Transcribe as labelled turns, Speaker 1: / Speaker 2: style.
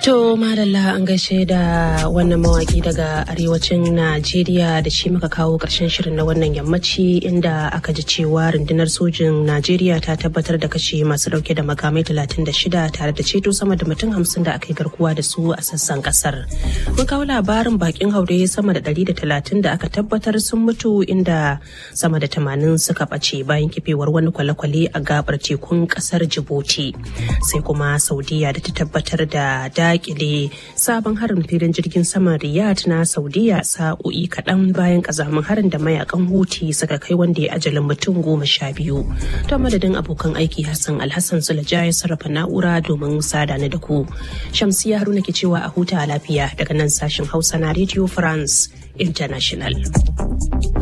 Speaker 1: To madalla an gaishe da wannan mawaki daga arewacin Najeriya da shi muka kawo ƙarshen shirin na wannan yammaci inda aka ji cewa rundunar sojin Najeriya ta tabbatar da kashe masu dauke da makamai 36 tare da ceto sama da mutum 50 da aka yi garkuwa da su a sassan kasar. Mun kawo labarin bakin haure sama da 130 da aka tabbatar sun mutu inda sama da 80 suka ɓace bayan kifewar wani kwale-kwale a gabar tekun kasar Djibouti. Sai kuma Saudiya da ta tabbatar da dakile sabon harin filin jirgin saman Riyadh na Saudiya sa'o'i kaɗan bayan kazamin harin da mayakan Houthi suka kai wanda ya ajalin mutum goma sha biyu. Ta madadin abokan aiki Hassan Alhassan Sulaja ya sarrafa na'ura domin sada ni da ku. Shamsiya Haruna ke cewa a huta lafiya daga nan sashen Hausa na Radio France International.